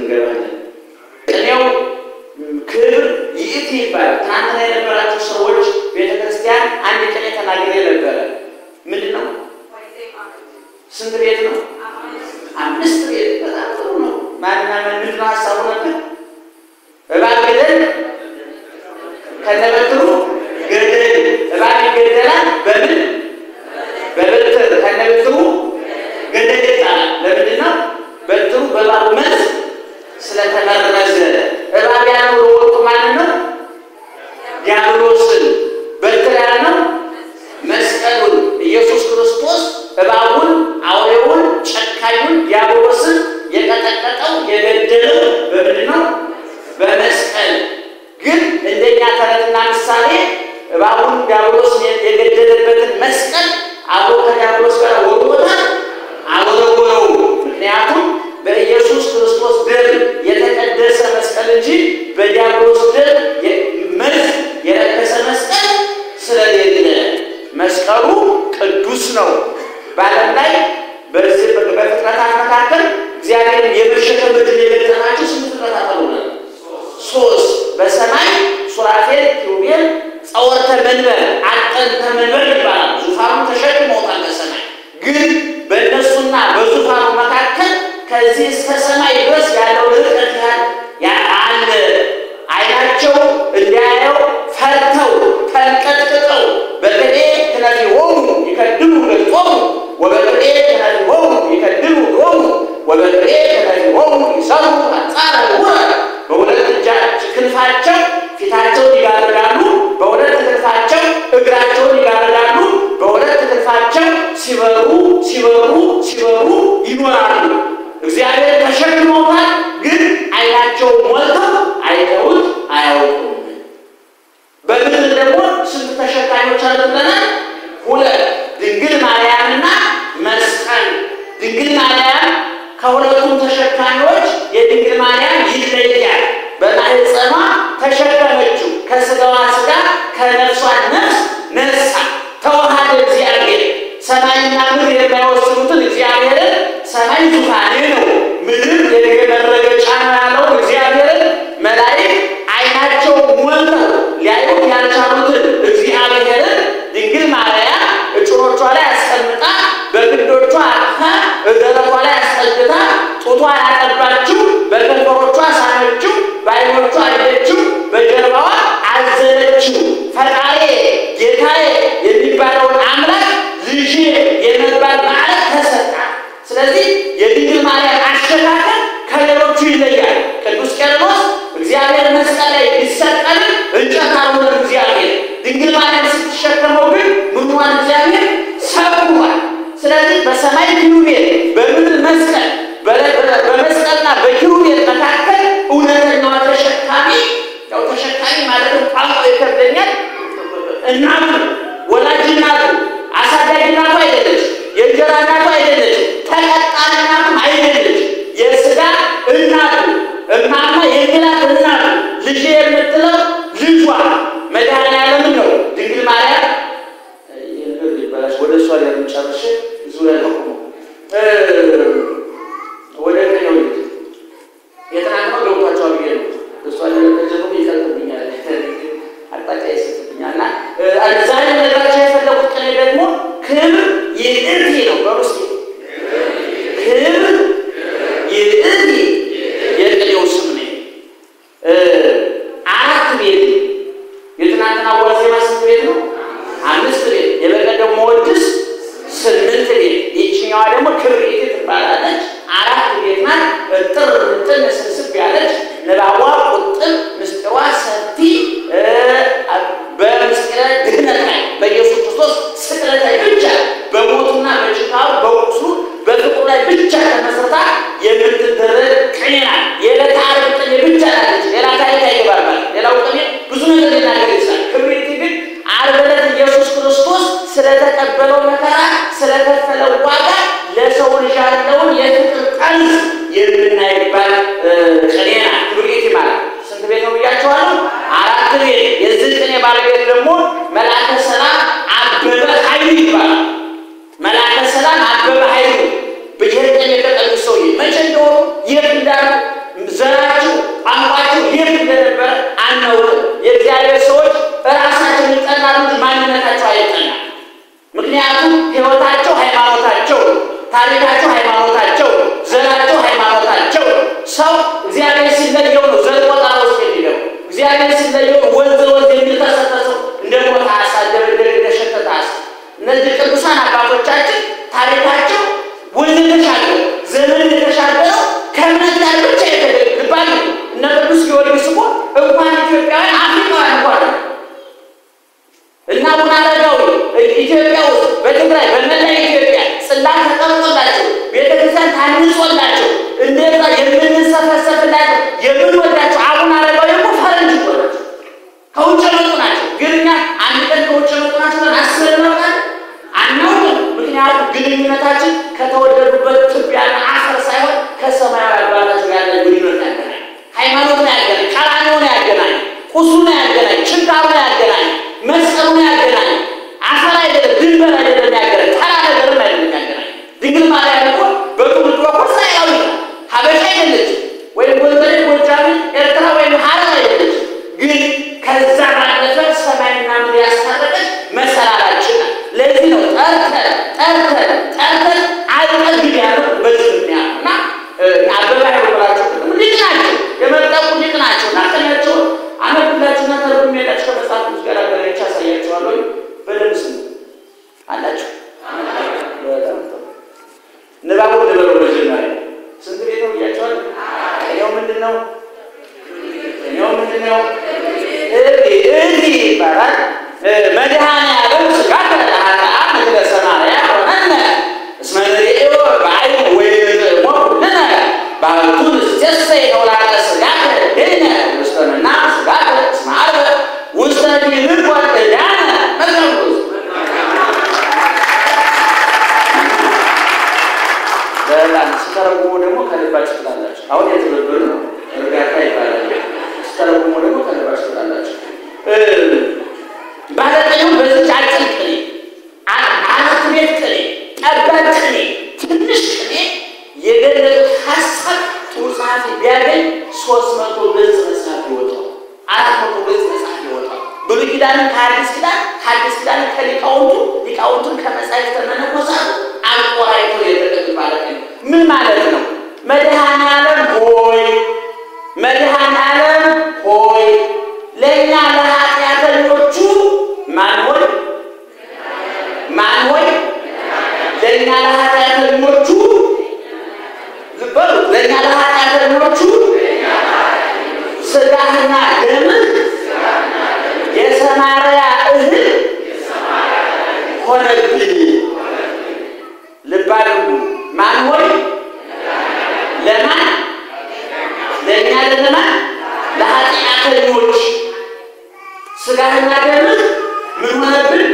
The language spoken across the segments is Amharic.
እንገባለን። ቅኔው ክብር ይእቲ ይባላል። ትናንትና የነበራችሁ ሰዎች ቤተ ክርስቲያን አንድ ቅኔ ተናግሬ ነበረ። ምንድን ነው? ስንት ቤት ነው? አምስት ቤት። በጣም ጥሩ ነው። ማንና ማን ምንድን ነው ሀሳቡ ነበር? እባብ ገደል ከነበትሩ ገደል። እባብ ይገደላል በምን በበትር ከነበትሩ ገደል ይጣላል። ለምንድን ነው? በትሩ በእባቡ መርዝ ስለተመረዘ። እባብ ያለው ወጡ ማንን ነው? ዲያብሎስን። በትር ያልነው መስቀሉን ኢየሱስ ክርስቶስ እባቡን፣ አውሬውን፣ ጨካኙን ዲያብሎስን የቀጠቀጠው የገደለው በምንድን ነው? በመስቀል። ግን እንደኛ ተረትና ምሳሌ እባቡን ዲያብሎስን የገደለበትን መስቀል አብሮ ከዲያብሎስ ጋር ወርወታል አልወረወረው። ምክንያቱም በኢየሱስ ክርስቶስ ደም የተቀደሰ መስቀል እንጂ በዲያብሎስ ደም መርዝ የረከሰ መስቀል ስለሌለ መስቀሉ ቅዱስ ነው። በዓለም ላይ በዚህ በፍጥረታት መካከል እግዚአብሔርን የመሸከም ዕድል የገጠማቸው ስንት ፍጥረታት አሉ? ሶስት። በሰማይ ሱራፌል፣ ኪሩቤል፣ ጸወርተ መንበር፣ አጠንተ መንበር ይባላል። ዙፋኑ ተሸክመውታል በሰማይ ግን በእነሱና በዙፋኑ መካከል ከዚህ እስከ ሰማይ ድረስ ያለው ርቀት አለ። አይናቸው እንዲያየው ፈርተው ተንቀጥቅጠው በቅኔ ክነፊሆሙ ይከድኑ ገጾሙ ወበቅኔ ክነፊሆሙ ይከድኑ ሎሙ ወበቅኔ ክነፊሆሙ ይሰሩ አንጻረ ውረ በሁለት እጃች ክንፋቸው ፊታቸውን ይጋርዳሉ፣ በሁለት ክንፋቸው እግራቸውን ይጋርዳሉ፣ በሁለት ክንፋቸው ሲበሩ ሲበሩ ሲበሩ ይኖራሉ። እግዚአብሔር ተሸክመውታል፣ ግን አይናቸው ሞልተው አይተውት አያውቁም። በምድር ደግሞ ስንት ተሸካሚዎች አሉ ብለናል? ሁለት ድንግል ማርያምና መስቀል። ድንግል ማርያም ከሁለቱም ተሸካሚዎች የድንግል ማርያም ይለያል። በማህፀኗ ተሸከመችው። ከስጋዋ ስጋ ከነፍሷ ነፍስ ነሳ። ተዋሃደ እግዚአብሔር ሰማይና ምድር የማይወስኑትን እግዚአብሔርን ሰማይ ዙፋኔ ነው፣ ምድር የእግሬ መረገጫ ነው ያለውን እግዚአብሔርን መላእክት አይናቸው ሞልተው ሊያዩት ያልቻሉትን እግዚአብሔርን ድንግል ማርያም እጭኖቿ ላይ አስቀምጣ በግንዶቿ አቅፋ እደረቷ ላይ አስጠግታ ጡቷን አጠባችው፣ በከንፈሮቿ ሳመችው፣ በዓይኖቿ አየችው፣ በጀርባዋ አዘለችው። ፈጣሪ ጌታዬ የሚባለውን አምላክ ልጄ የመባል ማዕረግ ተሰጣት። ስለዚህ የድንግል ማርያም አሸካከል ከሌሎቹ ይለያል። ቅዱስ ቄርሎስ እግዚአብሔር መስቀል ላይ ቢሰቀል እንጨት አልሆነም እግዚአብሔር። ድንግል ማርያም ስትሸከመው ግን ምንዋን እግዚአብሔር ሰብሯል። ስለዚህ በሰማይ ኪሩቤል በምድር መስቀል በመስቀልና በኪሩቤል መካከል እውነተኛዋ ተሸካሚ ያው ተሸካሚ ማለትም ቋንቋ ይከብደኛል። እናቱ ወላጅ እናቱ አሳዳጊ እናቱ አይደለች፣ የእንጀራ እናቱ አይደለች፣ ተቀጣሪ እናቱም አይደለች። የስጋ እናቱ እማማ የግላት እናቱ ልጅ የምትለው ልጇ መድኃኔዓለም ነው። ድንግል ማርያም ይባላል። ወደ እሷ ላይ ጨርሼ ዙሪያ ነው ወደ ቀኛው የትናንትናው ገብቷቸዋል ብዬ ነው እሷ ለተጀምሮ ይቀጥብኛል አቅጣጫ ይሰጥብኛል እና ዛሬ ነገራቸው የፈለጉት ቅኔ ደግሞ ክብር ይእቲ ነው። በውስጥ ክብር ይእቲ የቅኔው ስም ነው። አራት ቤት የትናንትና ዋዜማ ስንት ቤት ነው? አምስት ቤት። የበቀደም መወድስ ስምንት ቤት። ይችኛዋ ደግሞ ክብር ይእቲ ትባላለች። አራት ቤት ናት። እጥር ምጥን ስብስብ ያለች ንባቧ ቁጥር ምስጢሯ ሰፊ በምስጢረ ድህነት ላይ በኢየሱስ ክርስቶስ ስቅለት ላይ ብቻ በሞቱና በችካሩ በቁስሉ በፍቅሩ ላይ ብቻ ተመስርታ የምትደረግ ቅኔ ናት። የዕለተ ዓርብ ቅኔ ብቻ ናለች። ሌላ ታሪክ አይገባባል። ሌላው ቅኔ ብዙ ነገር ሊናገር ይችላል። ክብሪት ግን ዓርብ ዕለት ኢየሱስ ክርስቶስ ስለተቀበለው መከራ ስለከፈለው ዋጋ ለሰው ልጅ ያለውን የፍቅር ጠንዝ የምናይባል ቅኔ ናት። ክብሪት ማለት ስንት ቤት ነው ብያቸዋለሁ? አራት ቤት። የዚህ ቅኔ ባለቤት ደግሞ መልአከ ሰላም አበበ ኃይሉ ይባላል። መልአከ ሰላም አበበ ኃይሉ ይህን ቅኔ የቀጠሉ ሰውዬ መቼ እንደሆኑ የት እንዳሉ የእግዚአብሔር ሰዎች ራሳቸው ይጠናሉ እንጂ ማንነታቸው አይጠናም። ምክንያቱም ሕይወታቸው ሃይማኖታቸው፣ ታሪካቸው ሃይማኖታቸው፣ ዘራቸው ሃይማኖታቸው። ሰው እግዚአብሔር ሲለየው ነው ዘር ቆጠራ ውስጥ የሚለው እግዚአብሔር ሲለየው ወንዝ ወንዝ የሚልተሰተሰው እንደ ሞተ ዓሣ እንደ ሸተተ ዓሣ። እነዚህ ቅዱሳን አባቶቻችን ታሪካቸው ወንዝ የተሻገረ ዘመን የተሻገረው ከእምነት ጋር ብቻ የተገባል። እነ ቅዱስ ጊዮርጊስ እኮ እንኳን ኢትዮጵያውያን አፍሪካውያን እንኳን እና አቡነ አረጋዊ ኢትዮጵያ ውስጥ በትግራይ በመላ ኢትዮጵያ ጽላት ተቀርጾላቸው ቤተክርስቲያን ታንጾላቸው እንደዛ የምንሰፈሰፍላቸው የምንወዳቸው አቡነ አረጋዊ እኮ ፈረንጅ እኮ ናቸው፣ ከውጭ የመጡ ናቸው። ግን እኛ አንድ ቀን ከውጭ የመጡ ናቸው ብለን አስበን እናውቃለን? አናውቅም። ምክንያቱም ግንኙነታችን ከተወለዱበት ትቢያና አፈር ሳይሆን ከሰማያዊ አባታቸው ያለ ግንኙነት ያገናኝ፣ ሃይማኖት ነው ያገናኝ፣ ቀራንዮ ነው ያገናኝ፣ ቁሱ ነው ያገናኝ፣ ችንካሩ ነው ያገናኝ፣ መስቀሉ ነው ያገናኝ። አፈር አይደለም፣ ድንበር አይደለም ያገናኝ፣ ተራ ነገርም አይደለም ያገናኝ። ድንግል ማርያም እኮ በትውልዷ እኮ እስራኤላዊ ናት፣ ሀበሻ አይደለችም፣ ወይም ጎንደሬ፣ ጎጃሚ፣ ኤርትራ ወይም ሀረር አይደለችም። ግን ከዛ ባለፈ ሰማይና ምድር ያስታረቀች መሰላላችን ናት። ለዚህ ነው ጠርተን ጠርተን ጠርተን አልጠግብ ያለው በዚህ ምክንያት እና አበባ ያወራቸው ሊቅ ናቸው፣ የመጠቁ ሊቅ ናቸው እና ቀኛቸውን አነብላችሁና ተርጉም ሄዳችሁ ከመጽሐፍ ቅዱስ ጋር አገናኝቼ አሳያችኋለሁ። በደንብ ስሙ አላችሁ። ንባቡ ልበሉ። መጀመሪያ ስንት ቤት ነው ብያቸዋል። እኔው ምንድን ነው እኔው ምንድን ነው እዲ ይባላል። መድኃኔዓለም ሥጋከ ለኃጥኣን ምክረ ሰማርያ ሆነነ እስመ ንርእዮ በዓይን ወይንጥዕሞ ኩልነ ባህቱ ንስተሰይ ተውላጠ ሥጋከ እዴነ ውስተ ምናብ ሥጋከ እስመ ዓርበ ውስተ ዲንቆ ዕዳነ መቅረቡስ በጣም ስተረጉሙ ደግሞ ከልባችሁ ትላላችሁ። አሁን የትብብር ነው እርጋታ ይባላል። ስተረጉሙ ደግሞ ከልባችሁ ትላላችሁ። ባለቀኙ በዚች አጭር ቅኔ አራት ቤት ቅኔ ጠባብ ቅኔ ትንሽ ቅኔ የገለጡት ሀሳብ ጥሩ ጸሐፊ ቢያገኝ ሶስት መቶ ገጽ መጽሐፍ ይወጣው፣ አራት መቶ ገጽ መጽሐፍ ይወጣው። ብሉይ ኪዳንን ከአዲስ ኪዳን ከአዲስ ኪዳን ከሊቃውንቱ ሊቃውንቱን ከመጻሕፍተ መነኮሳቱ አቆራይቶ የተቀድ ማለት ነው። ምን ማለት ነው? መድኃኔዓለም ሆይ መድኃኔዓለም ሆይ ለእኛ ለኃጢአተኞቹ ማን ሆይ ማን ሆይ ለእኛ ለኃጢአተኞቹ ዝበሉ ለእኛ ለኃጢአተኞቹ ሥጋህና ደምህ የሰማርያ እህል ሆነብን። ልብ አድርጉ። ማን ሆይ ለማን ለእኛ ለማን ለኃጢአተኞች ሥጋህና ደምህ ምን ሆነብን?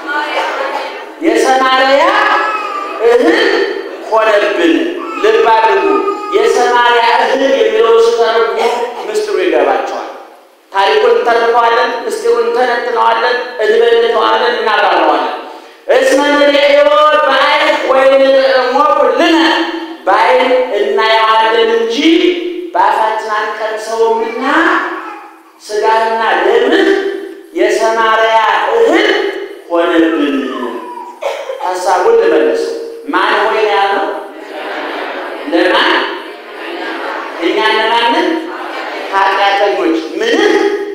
የሰማርያ እህል ሆነብን። ልብ አድርጉ። የሰማርያ እህል የሚለውን ስተረጉሙ ምስጢሩ ይገባቸዋል። ታሪኩን እንተርከዋለን፣ ምስጢሩን እንተነትነዋለን፣ እንበልተዋለን፣ እናብራረዋለን። እስመ ንርእዮ በዓይን ወይንጥዕሞ ኩልነ በዓይን እናየዋለን እንጂ በአፋችን አንቀምሰውምና ሥጋህና ደምህ የሰማርያ እህል ሆነብን። ሀሳቡን ልመልሰው። ማን ሆይ ነው ያለው? ለማን? እኛ ለማንን? ኃጢአተኞች። ምንህ?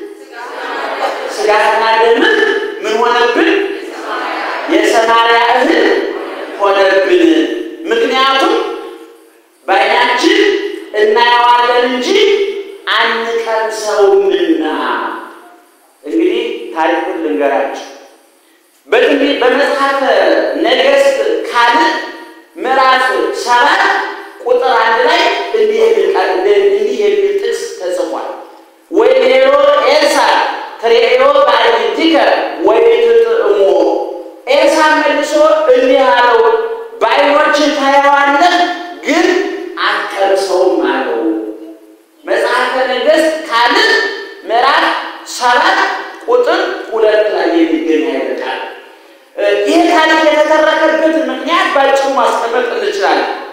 ሥጋህና ደምህ ምን ሆነብን? የሰማርያ እህል ሆነብን። ምክንያቱም በዓይናችን እናየዋለን እንጂ አንቀምሰውምና። እንግዲህ ታሪኩን ልንገራችሁ። በትንቢት በመጽሐፈ ነገሥት ካልዕ ምዕራፍ ሰባት ቁጥር አንድ ላይ እንዲህ የሚል ቃል እንዲህ የሚል ጥቅስ ተጽፏል። ወይቤሎ ኤልሳዕ ትሬዮ በዓይንቲከ ወኢትጥዕሞ። ኤልሳዕ መልሶ እንዲህ አለው፣ በዓይኖችህ ታየዋለህ፣ ግን አትቀምሰውም አለው። መጽሐፈ ነገሥት ካልዕ ምዕራፍ ሰባት ቁጥር ሁለት ላይ የሚገኝ አይበቃል። ይህ ታሪክ የተተረከበትን ምክንያት ባጭሩ ማስቀመጥ እንችላለን።